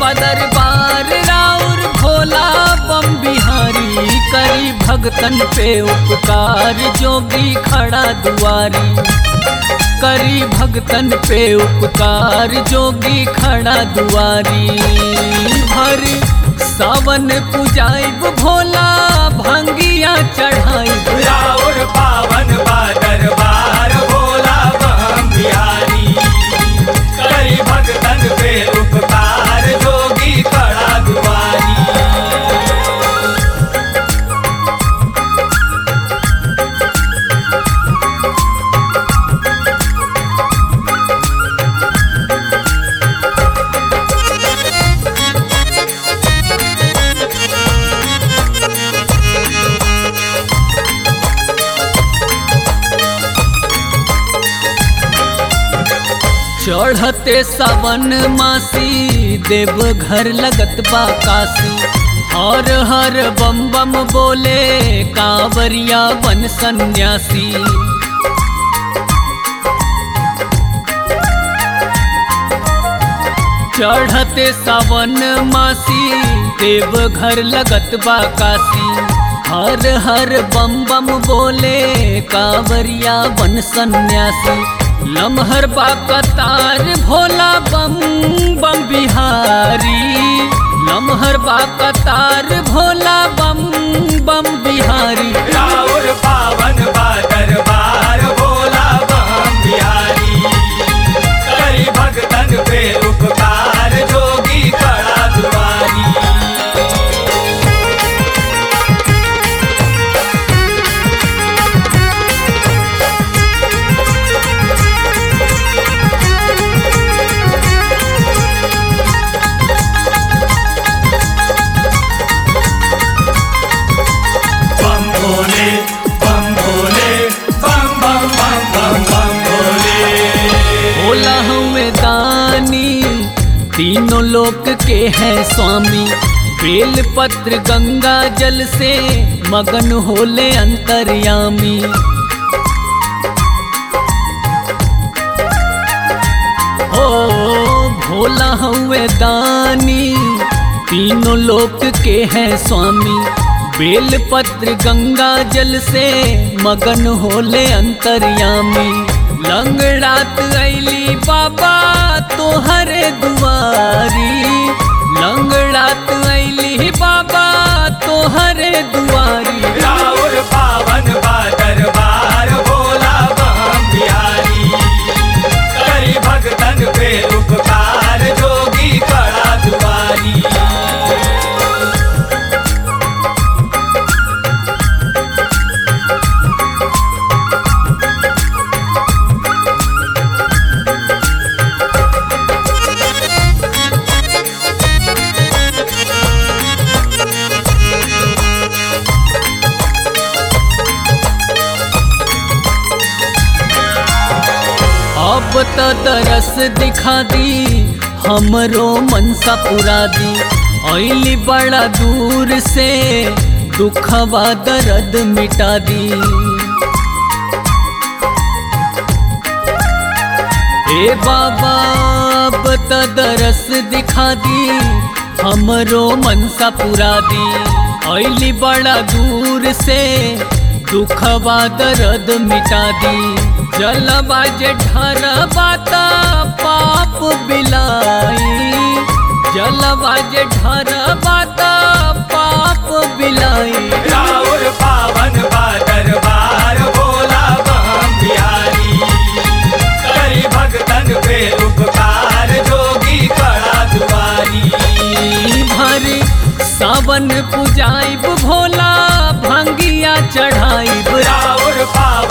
दरबार राउर भोला बम बिहारी करी भगतन पे उपकार जोगी खड़ा दुआरी करी भगतन पे उपकार जोगी खड़ा दुआरी भर सावन पुजाइब भोला भंगिया चढ़ाइब राउर पावन बा दरबार भोला बम बिहारी करी भगतन पे उपकार जोगी खड़ा दुआरी चढ़ते सावन मासी देव घर लगत बा काशी हर हर बम बम बोले कांवरिया बन सन्यासी चढ़ते सावन मासी देव घर लगत बा काशी हर हर बम बम बोले कांवरिया बन सन्यासी लमहर बा कतार भोला बम बम बिहारी लमहर बा कतार भोला बम बम बिहारी राउर पावन बा दरबार भोला बम बिहारी करी भगतन पे उपकार जोगी खड़ा दुआरी बम भोले बम भोले बम बम बम बम बम भोले भोला हमें दानी तीनों लोक के हैं स्वामी बेल पत्र गंगा जल से मगन होले अंतर्यामी ओ भोला हमें दानी तीनों लोक के हैं स्वामी बेल पत्र गंगा जल से मगन होले अंतर्यामी लंगड़ात ऐली बाबा तोहरे दुआरी लंगड़ात ऐली बाबा तोहरे दुआरी राउर पावन बा दरबार भोला बम बिहारी करी भगतन पे उपकार जोगी खड़ा दुआरी अब त दरस दिखा दी हमरो मनसा पुरा दी ऐली बड़ा दूर से दुखवा दर्द मिटा दी ए बाबा अब त दरस दिखा दी हमरो मनसा पुरा दी ऐली बड़ा दूर से दुखवा दर्द मिटा दी जलवा जे ढरबाता पाप बिलाई जलवा जे ढरबाता पाप बिलाई राउर पावन बा दरबार भोला बम बिहारी करी भगतन पे उपकार जोगी खड़ा दुआरी भर सावन पुजाइब भोला भंगिया चढ़ाइब राउर पावन